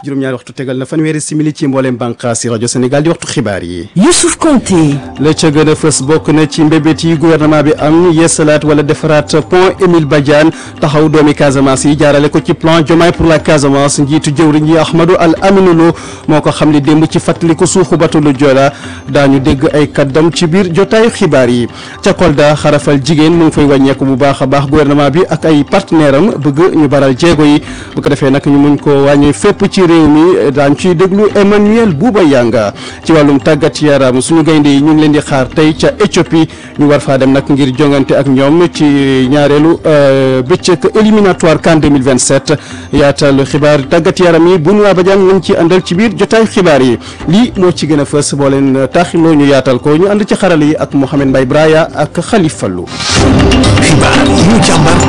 juróom-ñaari waxtu tegal na fanweeri simili ci mbooleem bànqaas yi rajo Sénégal di waxtu xibaar yi. Youssouf Konté. la ca gën a fës bokk na ci mbébét yi gouvernement bi am yeesalaat wala defaraat pont Émile Badiane taxaw doomi Casamance yi jaarale ko ci plan Diomaye pour la Casamance njiitu jëwriñ yi Ahmadou Al Aminou Lo moo ko xam li démb ci fàttaliku suuxu bateau le Joola daañu dégg ay kaddam ci biir jotaayu xibaar yi ca Kolda xarafal jigéen mu ngi fay wàññeeku bu baax a baax gouvernement bi ak ay partenaire am bëgg ñu baral jéego yi bu ko defee nag ñu muñ ko wàññi fépp ci réew mi daañ ciy déglu Emmanuel Bouba Yanga ci wàllum tàggat yaram suñu gaynde yi ñu ngi leen di xaar tey ca Éthiopie ñu war faa dem nag ngir jongante ak ñoom ci ñaareelu bëccëg éliminatoire CAN 2027 yaatal xibaar tàggat yaram yi Benoît Badiane lañ ci àndal ci biir jotaay xibaar yi lii moo ci gën a fës boo leen taaxiloo ñu yaatal ko ñu ànd ci xarala yi ak Mouhamed Mbaye Braya ak Khalifa Fallou. xibaar yi ñu càmbar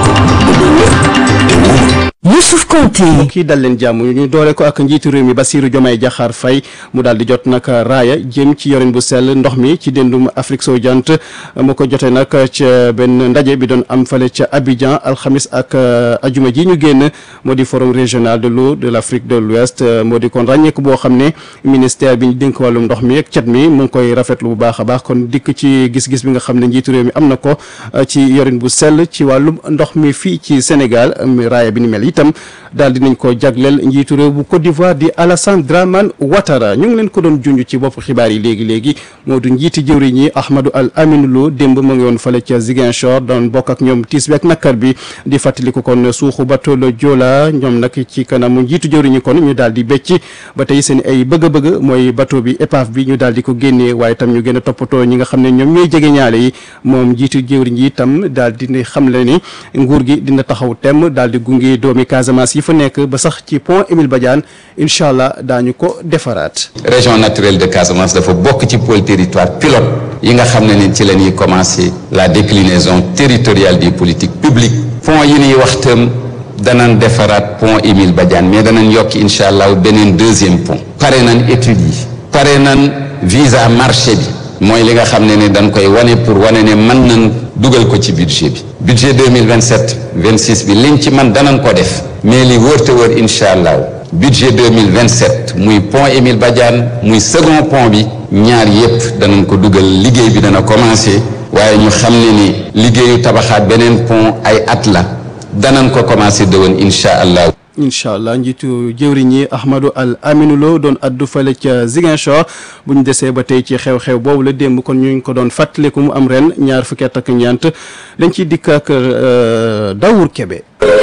Youssouf Konté. kii dal leen jàmm ñu doole ko ak njiitu réew mi Bassirou Diomaye Diakhar Faye mu daal di jot nag raaya jëm ci yorin bu sell ndox mi ci déndum Afrique sowu jant mu ko jotee nag ca benn ndaje bi doon am fale ca Abidjan alxamis ak ajuma ji ñu génn moo di forum régional de l'eau de l'Afrique de l'Ouest moo di kon ràññeeku boo xam ne ministère bi ñu dénk wàllum ndox mi ak cet mi mu ngi koy rafetlu bu baax a baax kon dikk ci gis-gis bi nga xam ne njiitu réew mi am na ko ci yorin bu sell ci wàllum ndox mi fii ci Sénégal raaya bi ni mel itam daal dinañ ko jagleel njiitu réew bu Côte d'Ivoire di Alassane Dramane Ouattara ñu ngi leen ko doon junj ci bopp xibaar yi léegi léegi moo du njiiti jëwriñ yi Ahmadou Al Aminou Lo démb ma ngi woon fale ca Ziguinchor doon bokk ak ñoom tiis bi ak nakkar bi di fàttaliku kon suuxu bateau le Joola ñoom nag ci kanamu njiitu jëwriñ yi kon ñu daal di becc ba tey seen ay bëgg-bëgg mooy bateau bi épave bi ñu daal di ko génnee waaye tam ñu gën a toppatoo ñi nga xam ne ñoom ñooy jege ñaale yi moom njiitu jëwriñ yi itam daal di xam le ni nguur gi dina taxaw tem daal di gunge doomi Casamance yi fa nekk ba sax ci pont Émile Badiane incha allah daañu ko defaraat. région naturelle de Casamance dafa bokk ci pôle territoire pilote yi nga xam ne ni ci la ñuy commencer la déclinaison territoriale des politiques publiques pont yi ñuy wax tam danañ defaraat pont Émile Badiane mais danañ yokk incha allah beneen deuxième pont. pare nañ études yi. pare nañ visa marché bi. mooy li nga xam ne ne dañ koy wane pour wane ne mën nañ dugal ko ci budget bi budget 2027 26 bi liñ ci man danañ ko def mais li wër te wër incha allah budget 2027 muy pont Émile Badiane muy second pont bi ñaar yépp danañ ko dugal liggéey bi dana commencer waaye ñu xam ne ni liggéeyu tabaxaat beneen pont ay at la danañ ko commencer dëwën incha allah incha allah njiitu jëwriñ yi Ahmadou Al Aminou Lo doon addu fale ca Ziguinchor bu ñu desee ba tey ci xew-xew boobu la démb kon ñu ngi ko doon fàttaliku mu am ren ñaar fukki at ak ñeent lañ ciy dikk ak Dawour Kébé.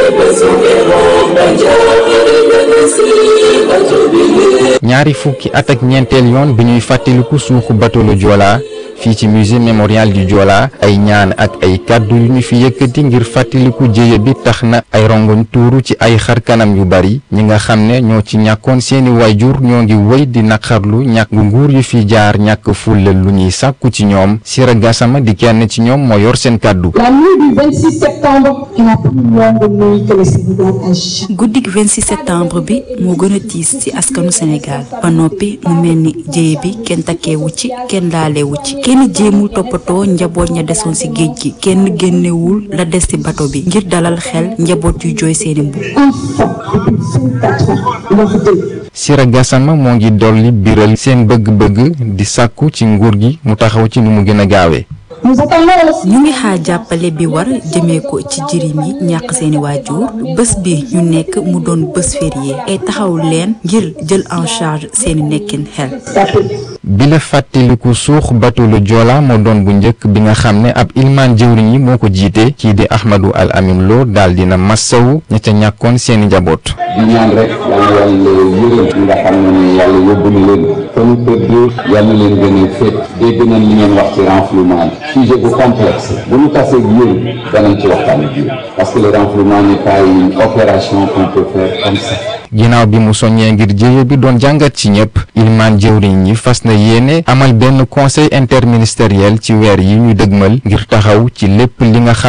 ñaari fukki at ak ñeenteel yoon bi ñuy fàttaliku suuxu bateau le Joola fii ci musée mémorial du Joola ay ñaan ak ay kàddu yu ñu fi yëkkati ngir fàttaliku jéye bi tax na ay rongoñ tuuru ci ay xar kanam yu bari ñi nga xam ne ñoo ci ñàkkoon seeni waajur ñoo ngi wëy di naqarlu ñàkk nguur yu fi jaar ñàkk fulla lu ñuy sàkku ci ñoom Sira Gassama di kenn ci ñoom moo yor seen kàddu La nuit du 26 septembre est la plus longue nuit que le Sénégal a jamais. guddik 26 septembre bi moo gën a tiis ci askanu Sénégal ba noppi mu mel ni jéye bi kenn takkeewu ci kenn laalewu ci kenn jéemul toppatoo njaboot ña desoon ci géej gi kenn génnewul la des ci bato bi ngir dalal xel njaboot yu jooy seeni mbubb Enfants depuis 24 ans, leur deuil. Sira Gassama moo ngi dolli biral seen bëgg-bëgg di sàkku ci nguur gi mu taxaw ci nu mu gën a gaawee Nous attendons aussi ñu ngi xaar jàppale bi war jëmee ko ci jirim yi ñàkk seeni waajur bés bi ñu nekk mu doon bés férié ay taxaw leen ngir jël en charge seeni nekkin xel bi la fàttaliku suux bateau le Joola moo doon bu njëkk bi nga xam ne ab ilmaan jëwriñ yi moo ko jiite kii di Ahmadou Al Amin Lo daal dina massawu ña ca ñàkkoon seeni njaboot di ñaan rek yàlla yàlla yërëm ñi nga xam ne ne yàlla yóbbu na leen fa ñu tëdd yàlla leen gën a féet dégg nañ li ngeen wax ci renflouement bi sujet bu complexe bu ñu tasee ak yéen danañ ci waxtaan ak yéen parce que le renflouement n'est pas une opération qu'on peut faire comme ça ginnaaw bi mu soññee ngir jéye bi doon jàngat ci ñëpp ilmaan jëwriñ yi fas na yéene amal benn conseil interministériel ci weer yi ñu dëgmal ngir taxaw ci lépp li nga xam ne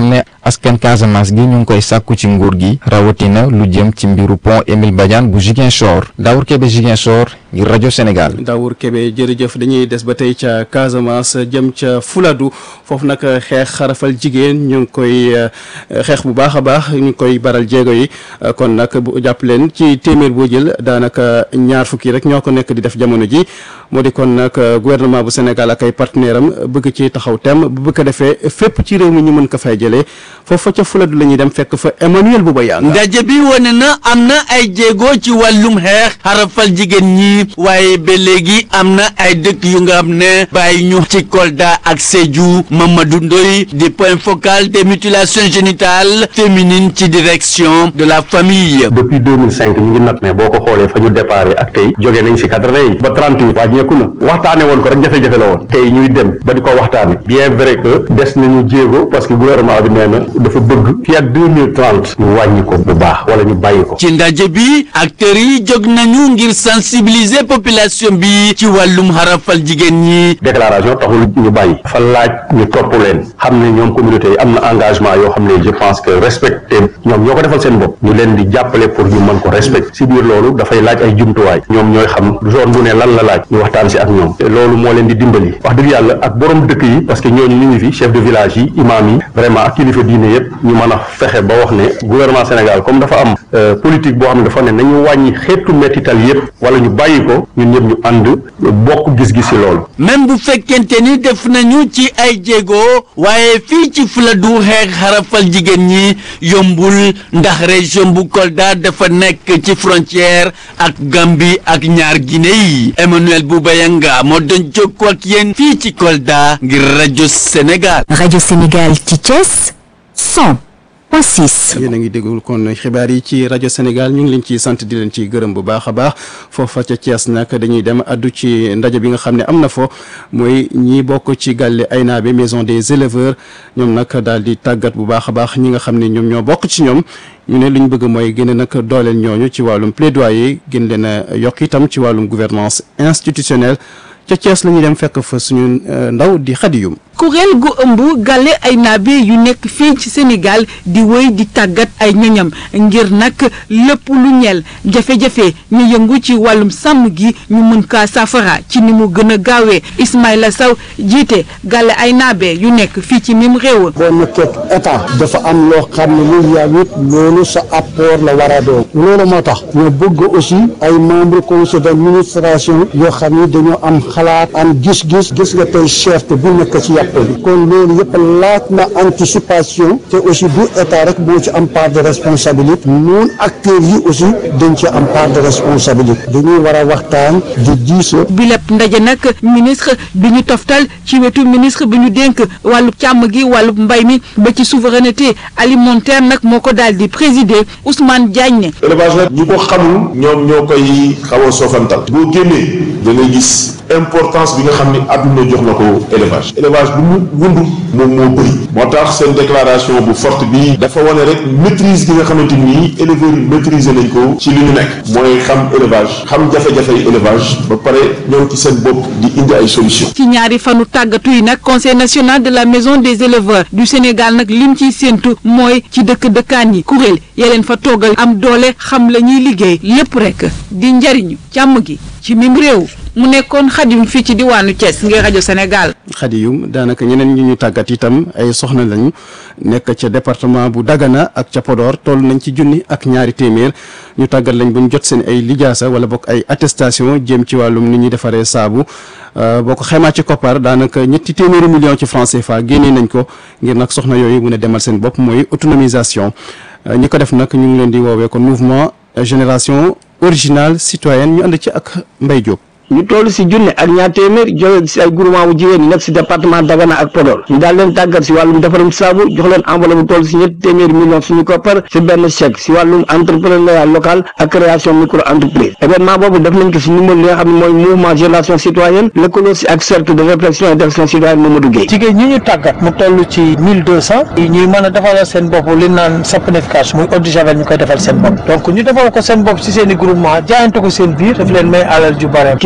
askan Casamance gi ñu ngi koy sàkku ci nguur gi rawatina lu jëm ci mbiru pont Émile Badiane bu Ziguinchor Daour Kébé Ziguinchor ngir rajo Sénégal. Daour Kébé jërëjëf dañuy des ba tey ca Casamance jëm ca Fuladu foofu nag xeex xarafal jigéen ñu ngi koy xeex bu baax a baax ñu ngi koy baral jéego yi kon nag bu jàpp leen ci téeméer boo jël daanaka ñaar fukki rek ñoo ko nekk di def jamono ji moo di kon nag gouvernement bu Sénégal ak ay partenaire am bëgg ci taxaw tem bu bëgg ko defee fépp ci réew mi ñu mën ko fay jëlee foofa ca Fuladu la ñuy dem fekk fa Emmanuel Bouba Yanga ndaje bi wane na am na ay jéego ci wàllum xeex xarafal jigéen ñi waaye ba léegi am na ay dëkk yu nga xam ne bàyyi ñu ci Kolda ak Sédhiou Mamadou Ndoye di point focal des mutilations génitales féminines ci direction de la famille. depuis 2005 ñu ngi nat ne boo ko xoolee fa ñu déparé ak tey jógee nañ si quatre-vingt yi ba trente-huit wàññeeku na waxtaane woon ko rek jafe-jafe la woon tey ñuy dem ba di ko waxtaane bien vrai que des nañu jéego parce que gouvernement bi nee na dafa bëgg fii ak deux mille trente ñu wàññi ko bu baax wala ñu bàyyi ko. ci ndaje bi acteurs yi jóg nañu ngir sensibiliser population bi ci wàllum xarafal jigéen ñi. déclaration taxul ñu bàyyi fa laaj ñu topp leen xam ne ñoom communauté yi am na engagement yoo xam ne je pense que respecté ñoom ñoo ko defal seen bopp ñu leen di jàppale pour ñu mën ko respecté si biir loolu dafay laaj ay jumtuwaay ñoom ñooy xam zone bu ne lan la laaj ñu waxtaan si ak ñoom te loolu moo leen di dimbali wax dëgg yàlla ak borom dëkk yi parce que ñooñu ñu ngi fi chef de village yi imam yi vraiment ak kilifa diine yëpp ñu mën a fexe ba wax ne gouvernement Sénégal comme dafa am politique boo xam ne dafa ne nañu wàññi xeetu mettital yëpp wala ñu bàyyi ko ñun ñëpp ñu ànd bokk gis-gis si loolu même bu fekkente ni def nañu ci ay jéego waaye fii ci Fuladu xeex xarafal jigéen ñi yombul ndax région bu Kolda dafa nekk ci frontière ak Gambie ak ñaar Guinée yi Emmanuel Boubayanga moo doon jokkoo ak yéen fii ci Kolda ngir rajo Sénégal. rajo Sénégal ci Thiès 100 point 6. yéen a ngi déglu kon xibaar yi ci rajo Sénégal ñu ngi leen ciy sant di leen ci gërëm bu baax a baax foofa ca Thiès nag dañuy dem addu ci ndaje bi nga xam ne am na fo mooy ñi bokk ci gàlle Aynabe maison des éleveurs ñoom nag daal di tàggat bu baax a baax ñi nga xam ne ñoom ñoo bokk ci ñoom ñu ne lu ñu bëgg mooy gën a nag dooleel ñooñu ci wàllum plaidoyer gën leen a yokk itam ci wàllum gouvernance institutionnelle ca Thiès la ñuy dem fekk fa suñu ndaw di xadiyum kuréel gu ëmb gàlle ay naabe yu nekk fii ci Sénégal di wéy di tàggat ay ñoñam ngir nag lépp lu ñeel jafe-jafe ñu yëngu ci wàllum sàmm gi ñu mën kaa saafara ci ni mu gën a gaawee Ismaïla Sow jiite gàlle ay naabe yu nekk fii ci mim réew. boo nekkee état dafa am loo xam ne lu yaa it loolu sa apport la war a doon loolu moo tax ñu bëgg aussi ay membre conseil d'administration yoo xam ne dañoo am xalaat am gis-gis gis nga tey chef bu nekk ci yàpp kon loolu yëpp laaj na anticipation te aussi du état rek moo ci am part de responsabilité ñun acteurs yi aussi dañ ci am part de responsabilité dañuy war a waxtaan di diisoo bi lépp ndaje nag ministre bi ñu toftal ci wetu ministre bi ñu dénk wàllu càmm gi wàllu mbay mi ba ci souveraineté alimentaire nag moo ko daal di présider Ousmane Diagne ne élevage nag ñi ko xamul ñoom ñoo koy xaw a soofantal boo génnee da ngay gis importance bi nga xam ni àdduna jox na ko élevage élevage bu mu wund moom moo bëri moo tax seen déclaration bu forte bi dafa wane rek maîtrise gi nga xamante ni éleveurs yi maîtriser nañ ko ci li ñu nekk mooy xam élevage xam jafe-jafey élevage ba pare ñëw ci seen bopp di indi ay solution ci ñaari fanu tàggatu yi nag conseil national de la maison des éleveurs du Sénégal nag lim ciy séentu mooy ci dëkk dëkkaan yi kuréel ya leen fa toogal am doole xam la ñuy liggéey lépp rek di njariñu càmm gi ci mim réew mu nekkoon xadim fii ci diwaanu Thiès ngir rajo Sénégal. xadiyum daanaka ñeneen ñi ñu tàggat itam ay soxna lañu nekk ca département bu Dagana ak ca Podor toll nañ ci junni ak ñaari téeméer ñu tàggat lañ bu ñu jot seen ay lijaasa wala bokk ay attestation jëm ci wàllum ni ñuy defaree saabu boo ko xaymaa ci koppar daanaka ñetti téeméeri million ci franc CFA génnee nañ ko ngir nag soxna yooyu mun a demal seen bopp mooy autonomisation ñi ko def nag ñu ngi leen di woowee kon mouvement génération originale citoyenne ñu ànd ci ak Mbaye Diop. ñu toll si junne ak ñaar téeméer jóge si ay groupement bu jigéen ñi nekk si département Dagana ak Podor ñu daal leen tàggat si wàllum defarum saabu jox leen enveloppe bu toll si ñetti téeméeri millions suñu koppar si benn chèque si wàllum entrepreneuriat local ak création micro entreprise événement boobu def nañ ko si numéro li nga xam ne mooy mouvement génération citoyenne lëkkaloo si ak cercle de réflexion et d'action citoyenne Mamadou Gueye jigéen ñi ñu tàggat mu toll ci mille deux cent ñuy mën a defal seen bopp li naan saponification muy eau de javel ñu koy defal seen bopp donc ñu defal ko seen bopp si seen i groupement jaayante ko seen biir daf leen may alal ju bare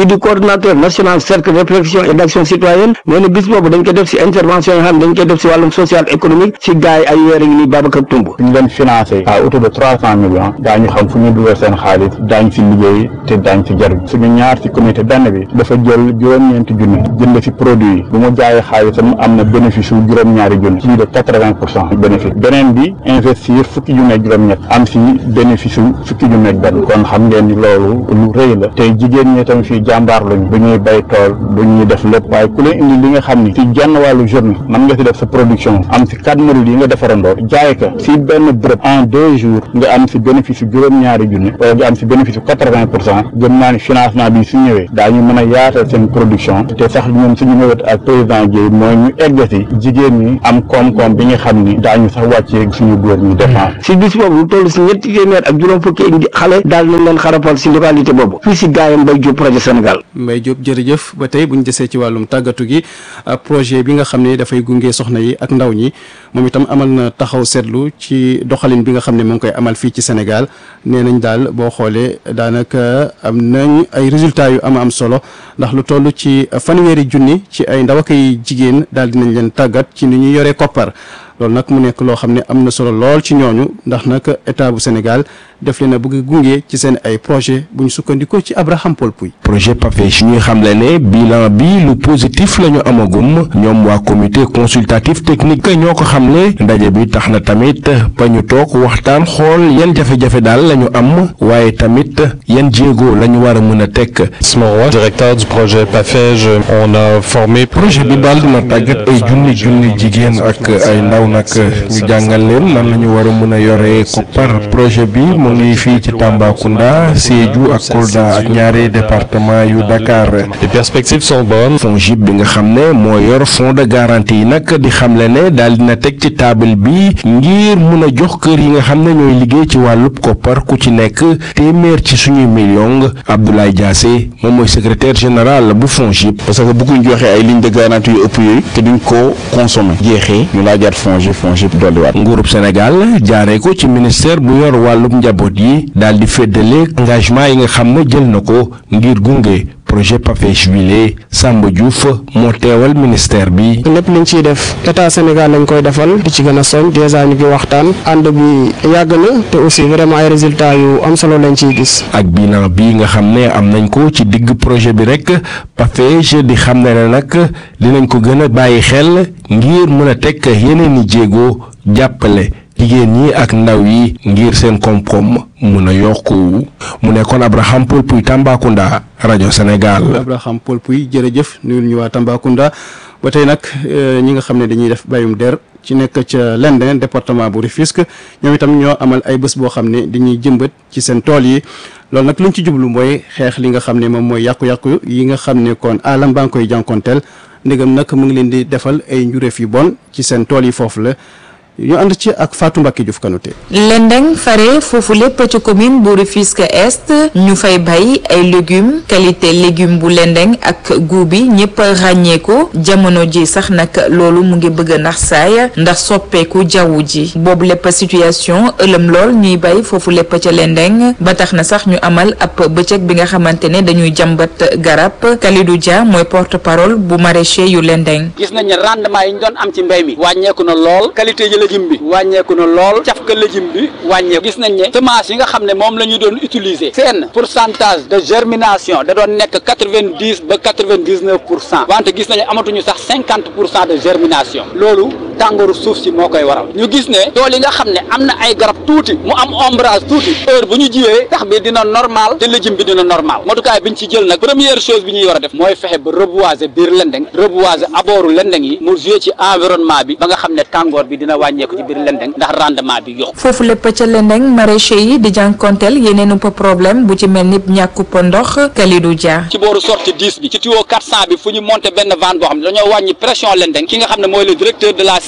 di coordonnateur national cercle réflexion et d'action citoyenne nee na bis boobu dañ ko def si intervention yi xam ne dañ koy def si wàllum social économique si gars yi ay weer ngi nii Babacar Tumb ñu leen financé à hauteur de trois cent millions daañu xam fu ñu dugal seen xaalis daañ si liggéey te daañ si jariñ suñu ñaar si comité benn bi dafa jël juróom-ñeenti junni jënd si produit yi bu mu jaayee xaalisam am na bénéfice su juróom-ñaari junni plus de quatre-vingt pour cent bénéfice beneen bi investir fukki junni ak juróom-ñett am si bénéfice su fukki junni ak benn kon xam ngeen ni loolu lu rëy la te jigéen ñi tamit fii jàmbaar lañu du ñuy bay tool du ñuy def lépp waaye ku leen indi li nga xam ni si genn wàllu journée man nga si def sa production am si quatre modules yi nga defarandoo jaay ko si benn bërëb en deux jours nga am si bénéfice su juróom-ñaari junni wala nga am si bénéfice su quatre-vingt pour cent gëm naa ni financement bi su ñëwee daañu mën a yaatal seen production te sax ñun suñu ñëwet ak président Dièye mooy ñu egg si jigéen ñi am koom-koom bi nga xam ni daañu sax wàccee suñu góor ñi défense si bis boobu lu toll si ñetti téeméer ak juróom fukki indi xale daal nañ leen xarafal si localité boobu fii si gaayam Mbaye Diop projet Sénégal Mbaye Diop jërëjëf ba tey bu ñu desee ci wàllum tàggatu gi projet bi nga xam ne dafay gunge soxna yi ak ndaw ñi moom itam amal na taxaw seetlu ci doxalin bi nga xam ne mu ngi koy amal fii ci Sénégal nee nañ daal boo xoolee daanaka am nañ ay résultats yu am am solo ndax lu toll ci fanweeri junni ci ay ndaw ak ay jigéen daal dinañ leen tàggat ci ni ñu yoree koppar loolu nag mu nekk loo xam ne am na solo lool ci ñooñu ndax nag état bu Sénégal def leen a bëgg gunge ci seen ay projet bu ñu sukkandikoo ci Abraham Paul Pouy projet PAFEJ ñuy xamle ne bilan bi lu positif la ñu amagum ñoom waa comité consultatif technique ñoo ko xamle ndaje bi tax na tamit ba ñu toog waxtaan xool yan jafe-jafe daal la ñu am waaye tamit yan jéego la ñu war a mën a teg. Roy, directeur du projet PAFEJ, on a formé. projet bi daal dina tàggat ay junni junni jigéen ak ay ndaw nag ñu jàngal leen nan la ñu war a mën a yore koppar projet bi mu ngi fii ci Tambacounda Sédhiou ak Kolda ak ñaari département yu Dakar. Les perspectives sont bonnes. FONGIP bi nga xam ne moo yor fonds de garantie yi nag di xamle ne daal dina teg ci table bi ngir mun a jox kër yi nga xam ne ñooy liggéey ci wàllub koppar ku ci nekk téeméer ci suñuy million Abdoulaye Diassé moom mooy secrétaire général bu FONGIP. parce que bëgguñ joxe ay lignes de garantie yu ëpp yooyu te duñ ko consommer jeexee ñu laajaat FONGIP FONGIP dolliwaat. nguurub Sénégal jaaree ko ci ministère bu yor wàllub njaboot yi daal di féddale engagement yi nga xam ne jël na ko ngir gunge projet PAFEJ wile Samba Diouf moo teewal ministère bi. lépp liñ ciy def état Sénégal lañ koy defal di ci gën a soñ dèjà ñu ngi waxtaan ànd bi yàgg na te aussi vraiment ay résultats yu am solo lañ ciy gis. ak bilan bi nga xam ne am nañ ko ci digg projet bi rek PAFEJ di xam ne nag dinañ ko gën a bàyyi xel ngir mën a teg yeneen i jéego jàppale. jigéen ñi ak ndaw yi ngir seen koom-koom mun a yokku mu nekkoon Abraham Paul Puy Tambacounda rajo Sénégal. Abraham Paul Puy jërëjëf nuyul ñu waa Tambacounda ba tey nag ñi nga xam ne dañuy def bayum der ci nekk ca Lendin département bu Rufisque ñoom itam ñoo amal ay bés boo xam ne dañuy jëmbat ci seen tool yi loolu nag luñ ci jublu mooy xeex li nga xam ne moom mooy yàqu-yàqu yi nga xam ne kon alam baa ngi koy jànkonteel ndegam nag mu ngi leen di defal ay njuréef yu bon ci seen tool yi foofu la. ñu ànd ci ak Fatou Mbacke Diouf Kanouté Lendeng fare foofu lépp ci commune bu Rufisque Est ñu fay bay ay légumes qualité légume bu Lendeng ak goût bi ñëpp ràññee ko jamono ji sax nag loolu mu ngi bëgg a nax saay ndax soppeeku jaww ji boobu lépp situation ëlëm lool ñuy bay foofu lépp ca Lendeng ba tax na sax ñu amal ab bëccëg bi nga xamante ne dañuy jàmbat garab Kalidou Dia mooy porte parole bu maraîcher yu Lendeng. gis nañ ne rendement yi ñu doon am ci mbéy mi wàññeeku na lool qualité yi légume bi wàññeeku na lool cafka légume bi wàññeeku gis nañ ne semence yi nga xam ne moom la ñu doon utiliser seen pourcentage de germination da doon nekk quatre-vingt-dix ba quatre-vingt-dix-neuf pour cent wante gis nañu amatuñu sax cinquante pour cent de germination loolu tàngooru suuf si moo koy waral ñu gis ne tool yi nga xam ne am na ay garab tuuti mu am ombrage tuuti heure bu ñu jiwee tax bi dina normal te légume bi dina normal motukaay bi ñu ci jël nag première chose bi ñuy war a def mooy fexe ba reboiser biir lendeng reboiser abooru lendeng yi mu jouer ci environnement bi ba nga xam ne tàngoor bi dina wàññeeku ci biir lendeng ndax rendement bi yokku foofu lépp ca Lendeng maraîcher yi di jànkonteel yeneen upp problème bu ci mel ni ñàkkup ndox Kalidou Dia ci booru sortie 10 bi ci tuyau 400 bi fu ñu monté benn vanne boo xam ne dañoo wàññi pression lendeng ki nga xam ne mooy le directeur de la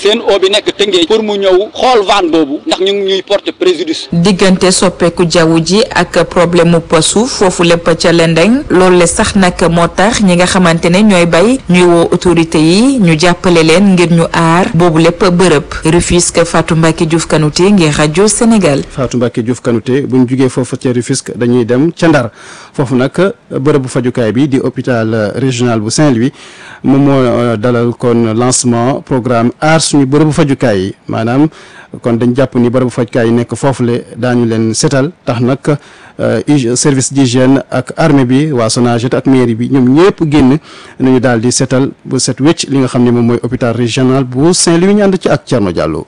seen o bi nekk Tëngéej pour mu ñëw xool vanne boobu ndax ñu ngi ñuy porter préjudice diggante soppeeku jaww ji ak problème mu suuf foofu lépp ca lendeng loolu le sax nag moo tax ñi nga xamante ne ñooy bay ñuy woo autorité yi ñu jàppale leen ngir ñu aar boobu lépp bërëb Rufisque Fatou Mbacke Diouf Kanouté ngir rajo Sénégal. Fatou Mbacke Diouf Kanouté bu ñu jugee foofu ca Rufisque dañuy dem ca Ndar foofu nag bërëbu fajukaay bi di hôpital régional bu Saint-Louis moom moo dalal kon lancement programme aar suñu bërëbu fajukaay yi maanaam kon dañ jàpp ni bërëbu fajukaay yi nekk foofule daañu leen setal tax nag service d'hygiène ak armée bi waa Sonaged ak mairie bi ñoom ñëpp génn nañu daal di setal bu set wécc li nga xam ne moom mooy hôpital régional bu Saint-Louis ñu ànd ci ak Thierno Diallo.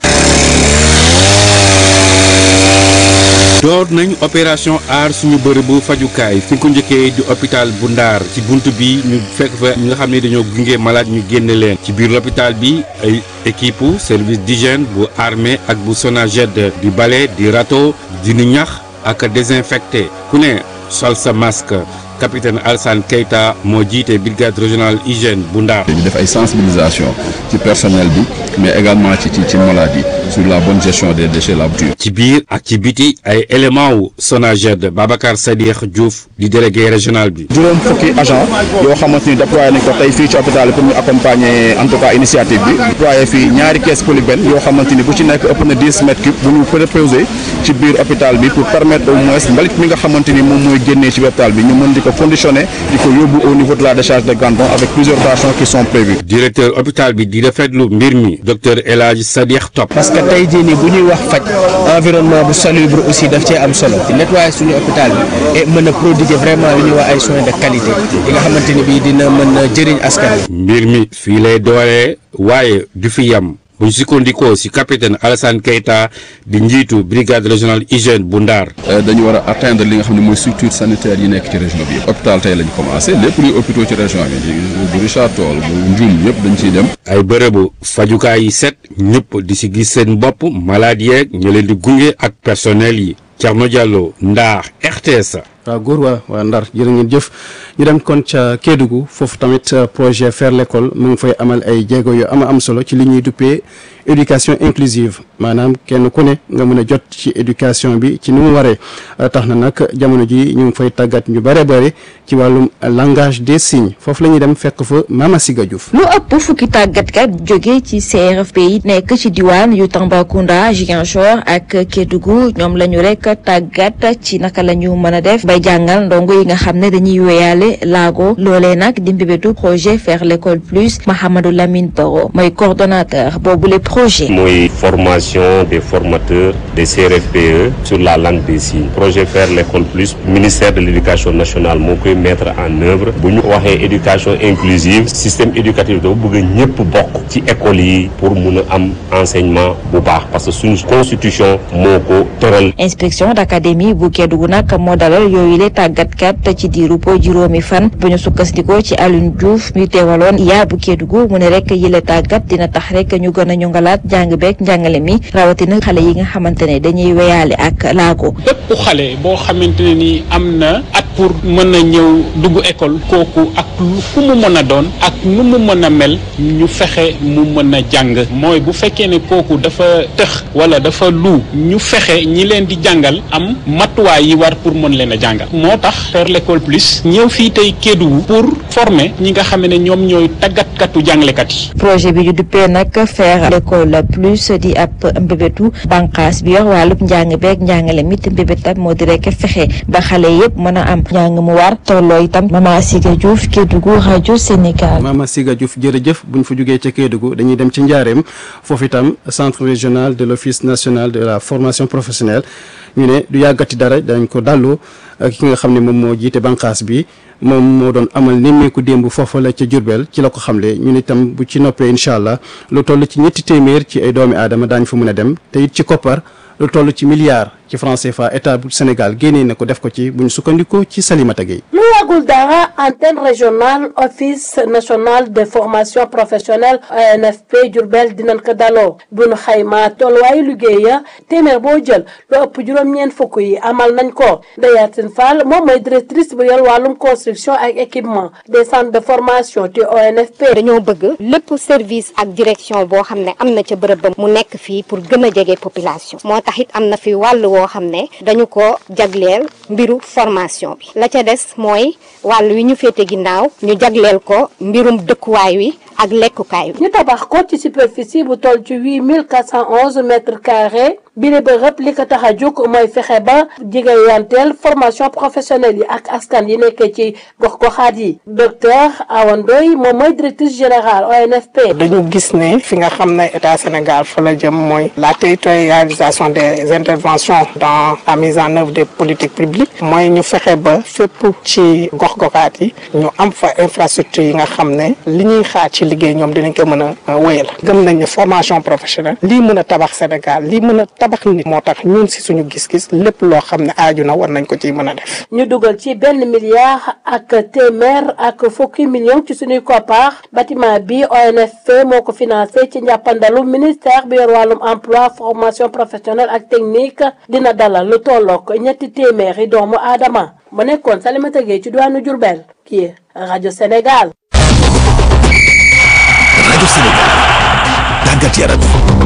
door nañ opération aar suñu bërëbu fajukaay fi ko njëkkee di hôpital bu Ndaar ci bunt bi ñu fekk fa ñi nga xam ne dañoo gunge malade ñu génne leen ci biir l'hôpital bi ay équipe service d'hygiène bu armée ak bu Sonaged di bale di râteau di nu ñax ak désinfecté ku ne sol sa masque capitaine Alsane Keita moo jiite brigade régionale hygiène bu Ndar. ñu def ay sensibilisation ci personnel bi mais également ci ci ci maladie sur la bonne gestion des déchets la bouture. ci biir ak ci biti ay éléments wu Sonaged Babacar Sadikh Diouf di délégué régional bi. juróom fukki agent yoo xamante ni déployé nañ ko tey fii ci hôpital pour ñu accompagner en tout cas initiative bi déployé fii ñaari caisse polybène yoo xamante ni bu ci nekk ëpp na 10 mètres cubes bu ñu préposé ci biir hôpital bi pour permettre au moins mbalit mi nga xamante ni moom mooy génnee ci hôpital bi ñu mën di ko conditionné di ko yóbbu au niveau de la décharge de Gandon avec plusieurs tâches qui sont prévues. directeur hôpital bi di rafetlu mbir mi docteur El Hadj Sadikh Top. parce que tey jii nii bu ñuy wax faj environnement bu salubre aussi daf cee am solo nettoyer suñu hôpital bi et mën a prodiguer vraiment li ñuy wax ay soins de qualité yi nga xamante ni bii dina mën a jëriñ askan wi. mbir mi fii lay dooree waaye du fi yam. bu ñu sukkandikoo ci capitaine Alassane Keita di njiitu brigade régionale hygiène bu Ndar. dañu war a atteindre li nga xam ne mooy structure sanitaire yi nekk ci région bi yëpp. hôpital tey lañ commencé lépp luy hôpitaux ci région bi bu Richard Toll bu Ndioum yëpp dañ ciy dem. ay bërëbu fajukaay yi set ñëpp di ci gis seen bopp malade yeeg ñu leen di gunge ak personnel yi Thierno Diallo Ndar RTS. waaw góor waa waa Ndar jërë ngeen jëf ñu dem kon ca Kédougou foofu tamit projet faire l'école mu ngi fay amal ay jéego yu ama am solo ci li ñuy duppee éducation inclusive maanaam kenn ku ne nga mën a jot ci éducation bi ci ni mu waree tax na nag jamono ji ñu ngi fay tàggat ñu bare bare ci wàllum langage des signes foofu la ñuy dem fekk fa Mama Siga Diouf. lu ëpp fukki tàggatkat jóge ci CRFP yi nekk ci diwaan yu Tambacounda Ziguinchor ak Kédougou ñoom la ñu rek tàggat ci naka la ñu mën a def bay jàngal ndongo yi nga xam ne dañuy wéyaale laago loolee nag di mbébétu projet faire l'école plus Mahamadou Lamine Baro mooy coordonnateur boobu le projet. mooy formation des formateurs des CRFPE sur la langue des signes projet faire l'école plus ministère de l'éducation nationale moo koy mettre en œuvre bu ñu waxee éducation inclusive système éducatif dafa bëgg ñëpp bokk ci école yi pour mun a am enseignement bu baax parce que suñu constitution moo ko tëral. inspection d'académie bu Kédougou nag moo dalal yooyu le tàggatkat ci diiru po juróomi fan bu ñu sukkandikoo ci Alioune Diouf mi teewaloon yaa bu Kédougou mu ne rek yile tàggat dina tax rek ñu gën a ñongalaat njàng beeg njàngale mi rawatina xale yi nga xamante ne dañuy weyaale ak laago. bépp xale boo xamante ne ni am na at pour mën a ñëw dugg école kooku ak ku mu mën a doon ak nu mu mën a mel ñu fexe mu mën a jàng mooy bu fekkee ne kooku dafa tëx wala dafa lu ñu fexe ñi leen di jàngal am matuwaay yi war pour mën leen a jàngal moo tax faire l'école plus ñëw fii tey Kédougou pour former ñi nga xam ne ñoom ñooy tàggatkatu jàngalekat yi. projet bi ñu duppee nag faire l'école plus di ab mbébétu bànqaas bi yor wàllub njàng beeg njàngale mi te mbébétam moo di rek fexe ba xale yëpp mën a am njàng mu war tolloo itam Mama Siga Diouf Kédougou rajo Sénégal. Mama Siga Diouf jërëjëf bu ñu fa jógee ca Kédougou dañuy dem ci Njaareem foofu itam centre régional de l'office national de la formation professionnelle ñu ne du yàggati dara dañ ko dallu ki nga xam ne moom moo jiite bànqaas bi moom moo doon amal nemmeeku démb foofa la ca Jurbel ci la ko xamle ñun itam bu ci noppee incha allah lu toll ci ñetti téeméer ci ay doomi aadama daañu fa mën a dem te it ci koppar lu toll ci milliards ci franc CFA état bu Sénégal génnee na ko def ko ci bu ñu sukkandikoo ci Salimata Gueye lu yàggul dara antenne régionale office national de formation professionnelle ONFP Diourbel dinañ ko daloo bu nu xaymaa tolluwaayu liggéey ya téeméer boo jël lu ëpp juróom-ñeent fukk yi amal nañ ko Ndeyatine Fall moom mooy directrice bu yor wàllum construction ak équipement des centres de formation ci ONFP. dañoo bëgg lépp service ak direction boo xam ne am na ca bërëb ba mu nekk fii pour gën a jege population moo tax it am na fi wàll woo xam ne dañu ko jagleel mbiru formation bi la ca des mooy wàll wi ñu féete ginnaaw ñu jagleel ko mbirum dëkkuwaay wi ak lekkukaay wi. ñu tabax ko ci superficie bu toll ci huit mille quatre cent onze mètres carrés bile bërëb li ko tax a jóg mooy fexe ba jigéeyanteel formation professionnelle yi ak askan yi nekkee ci gox-goxaat yi docteur Awa Ndoye moom mooy directrice générale ONFP. dañu gis ne fi nga xam ne état Sénégal fa la jëm mooy la territorialisation des interventions dans la mise en œuvre des politiques publiques mooy ñu fexe ba fépp ci gox-goxaat yi ñu am fa infrastructure yi nga xam ne li ñuy xaar ci liggéey ñoom dinañ ko mën a wéyal gëm nañ ne formation professionnelle lii mën a tabax Sénégal lii mën a tabax nit moo tax ñun si suñu gis-gis lépp loo xam ne aaju na war nañ ko ciy mën a def. ñu dugal ci benn milliard ak téeméer ak fukki million ci suñuy koppar bâtiment bi ONFP moo ko financé ci njàppandalu ministère bi yor wàllum emploi formation professionnelle ak technique dina dalal lu tollook ñetti téeméeri doomu aadama mu nekkoon Salimata Gueye ci diwaanu Diourbel kii rajo Sénégal. rajo Sénégal tàggat yaram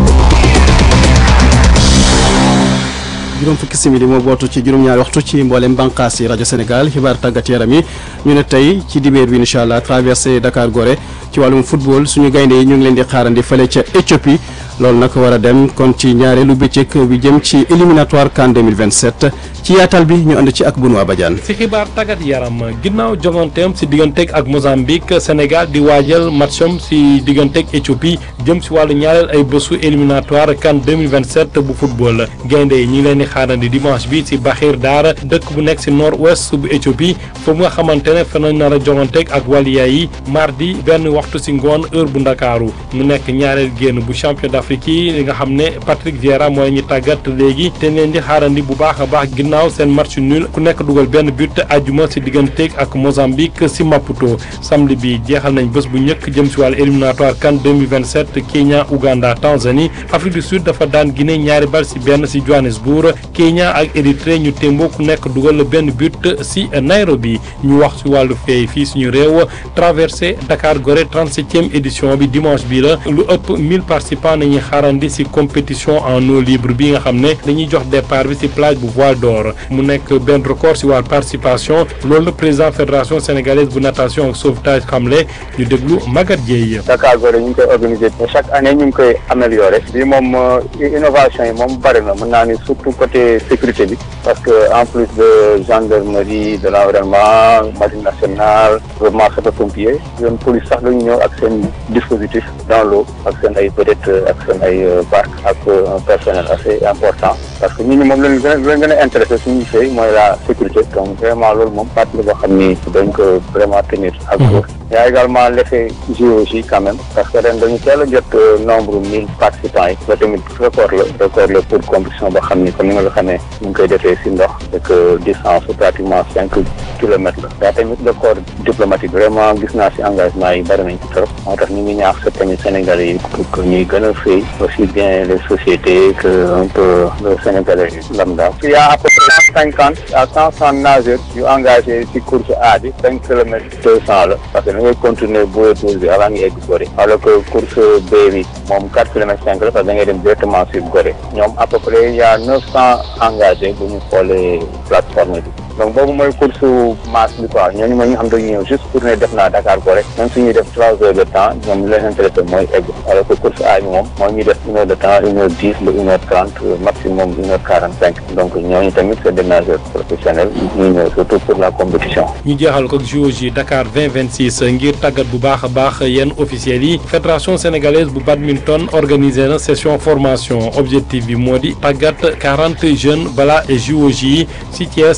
juróom fukki simili moo bootu ci juróom-ñaari waxtu ci mboolem bànqaas yi rajo Sénégal xibaar tàggat yaram yi ñu ne tey ci dibéer bi incha allah traversé Dakar Gorée ci wàllum football suñu gaynde yi ñu ngi leen di xaarandi fële ca Éthiopie loolu nag war a dem kon ci ñaareelu bëccëg bi jëm ci éliminatoire CAN 2027 ci yaatal bi ñu ànd ci ak Benoît Badiane. si xibaar tàggat yaram ginnaaw joganteem si digganteeg ak Mozambique Sénégal di waajal matcham si digganteeg Éthiopie jëm si wàllu ñaareel ay bésu éliminatoire CAN 2027 bu football gaynde yi ñu ngi leen di xaarandi dimanche bi si Bahir Dar dëkk bu nekk si nord ouest bu Éthiopie foofu nga xamante ne fa nañ nar a joganteeg ak waliya yi mardi benn waxtu si ngoon heure bu ndakaaru mu nekk ñaareel génn bu champion d'Afrique yi li nga xam ne Patrick Vieira mooy ñu tàggat léegi te leen di xaarandi bu baax a baax ginnaaw seen match nul ku nekk dugal benn but ajuma si digganteeg ak Mozambique si Maputo samedi bi jeexal nañ bés bu njëkk jëm si wàllu éliminatoire CAN 2027 Kenya Ouganda Tanzanie Afrique du Sud dafa daan Guinée ñaari bal si benn si Johannesburg Kenya ak Érythrée ñu témboo ku nekk dugal benn but si Nairobi ñu wax si wàllu feey fii suñu réew traversé Dakar Gorée 37e édition bi dimanche bi la lu ëpp 1000 participants nañuy xaarandi si compétition en eau libre bi nga xam ne dañuy jox départ bi si plage bu Voile d'Or mu nekk benn record si wàllu participation loolu la président fédération sénégalaise bu natation ak sauvetage xamle ñu déglu Maguette Dieye. Dakar Gorée ñu ngi koy organiser chaque année ñu ngi koy améliorer bi moom innovation yi moom bari na mën naa ni surtout côté sécurité bi parce que en plus de gendarmerie de l'environnement marine nationale gouvernement sapeurs-pompiers yoon police sax dañu ñëw ak seen dispositif dans l'eau ak seen ay peut-être ak seen ay barque ak un personnel assez important parce que ñi ñi moom lañu gën a leen gën a intéressé suñu fay mooy la sécurité donc vraiment loolu moom partie la boo xam ni dañ ko vraiment tenir ak y a également l'effet géologie quand même parce que ren dañu teel a jot nombre mille participants yi ba tamit record la record la pour compétition boo xam ni comme ni nga ko xamee ñu ngi koy defee si ndox et que distance pratiquement cinq kilomètres la daa tamit le corps diplomatique vraiment gis naa si engagement yi bari nañ ci trop moo tax ñu ngi ñaax sa tamit Sénégalais yi pour que ñuy gën a fay aussi bien les sociétés que un peu le Sénégalais lambda il y a à peu près cent cinquante à cent soixante nageurs yu engagé si course A bi cinq kilomètres deux cent la parce que da ngay continuer booy douze bi avant nga egg Gorée alors que course B bi moom quatre kilomètres cinq la parce que da ngay dem directement sur Gorée ñoom à peu près il y a neuf cent engagés bu ñu xoolee plateforme bi donc boobu mooy course masse bi quoi ñooñu mooy ñu xam dañuy ñëw juste pour ne def naa Dakar Gorée même suñuy def trois heures de temps ñoom li leen intéressé mooy egg alors que course A bi moom mooy ñuy def une heure de temps une heure dix ba une heure trente maximum une heure quarante cinq donc ñooñu tamit c'est des nageurs professionnels ñuy ñëw surtout pour la compétition ñu jeexal ko JOJ Dakar 2026 ngir tàggat bu baax a baax yenn officiels yi fédération sénégalaise bu badminton organisé na session formation objectif bi moo di tàggat quarante jeunes balaa JOJ yi si Thiès am na ñaar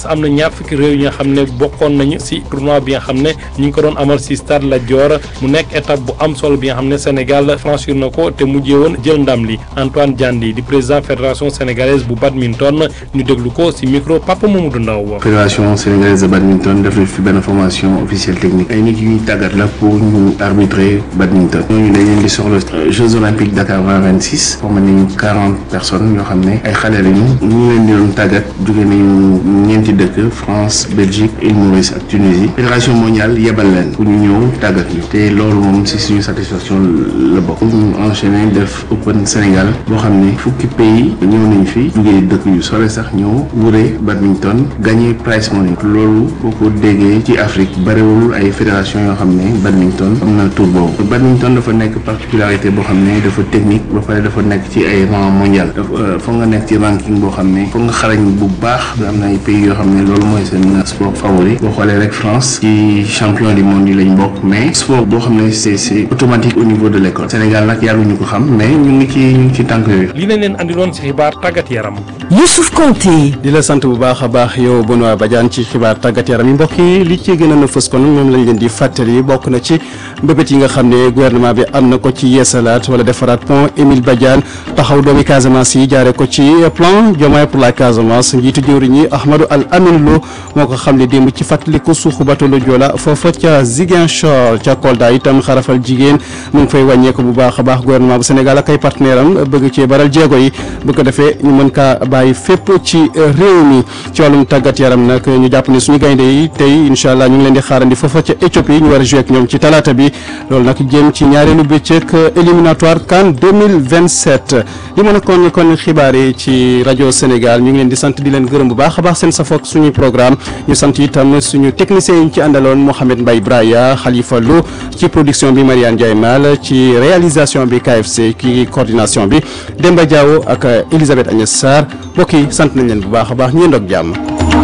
fukki réew yi nga xam ne bokkoon nañu si tournoi bi nga xam ne ñu ngi ko doon amal si stade Lat Dior mu nekk étape bu am solo bi nga xam ne Sénégal franchir na ko te mujjee woon jël ndam li Antoine Diandi di président fédération sénégalaise bu badminton ñu déglu ko si micro Papa Mamadou Ndaw fédération sénégalaise de badminton def na fi benn formation officielle technique ay nit yu ñuy tàggat la pour ñu arbitrer badminton ñooñu dañ leen di soxla Jeux olympiques Dakar 2026 formé nañu quarante personnes yoo xam ne ay xale lañu ñu ngi leen di doon tàggat jóge nañu ñeenti dëkk France Belgique Île Maurice ak Tunisie fédération mondiale yebal leen pour ñu ñëw tàggat ñu te loolu moom si suñu satisfaction la bokk ñu enchaîné def Open Sénégal boo xam ne fukki pays ñëw nañ fi jógee dëkk yu sore sax ñëw wure badminton gagné prize money loolu boo ko déggee ci Afrique bariwul ay fédération yoo xam ne badminton am na tour boobu badminton dafa nekk particularité boo xam ne dafa technique ba pare dafa nekk ci ay rang mondial dafa foog nga nekk ci ranking boo xam ne foog nga xarañ bu baax am na ay pays yoo xam ne loolu mooy seen sport favori boo xoolee rek France ci champion du monde yi lañ bokk mais sport boo xam ne c'est c'est automatique au niveau de l'école Sénégal nag yàgguñu ko xam mais ñu ngi ci ñu ngi ci tànk yooyu. li nañ leen andiloon si xibaar tàggat yaram. Youssouf Konté. di la sant bu baax a baax yow Benoît Badiane ci xibaar tàggat yaram yi mbokk yi li ci gën a fës kon moom lañ leen di fàttali bokk na ci mbëbët yi nga xam ne gouvernement bi am na ko ci yeesalaat wala defaraat pont Émile Badiane taxaw doomi Casamance yi jaare ko ci plan Diomaye pour la Casamance njiitu jëwriñ yi Ahmadou Al Amin Lo moo ko xam ne démb ci fàttaliku suuxu bateau le Joola foofa ca Ziguinchor ca Kolda itam xarafal jigéen mu ngi fay wàññeeku bu baax a baax gouvernement bu Sénégal ak ay partenaire am bëgg cee baral jéego yi bu ko defee ñu mën kaa bàyyi fépp ci réew mi ci wàllum tàggat yaram nag ñu jàpp ne suñu gaynde yi tey incha allah ñu ngi leen di xaarandi foofa ca Éthiopie ñu war a joué ak ñoom ci talaata bi loolu nag jëm ci ñaareelu bëccëg éliminatoire CAN 2027 li mën a kon kon xibaar yi ci rajo Sénégal ñu ngi leen di sant di leen gërëm bu baax a baax seen safook suñuy programme ñu sant itam suñu technicien yi ñu ci àndaloon Mohamed Mbaye Braya Khalifa Lo ci production bi Mariane Ndiaye Mal ci réalisation bi KFC ki coordination bi Demba Diawo ak Elisabeth Agnès Sarr mbokk yi sant nañ leen bu baax a baax ñeen doog jàmm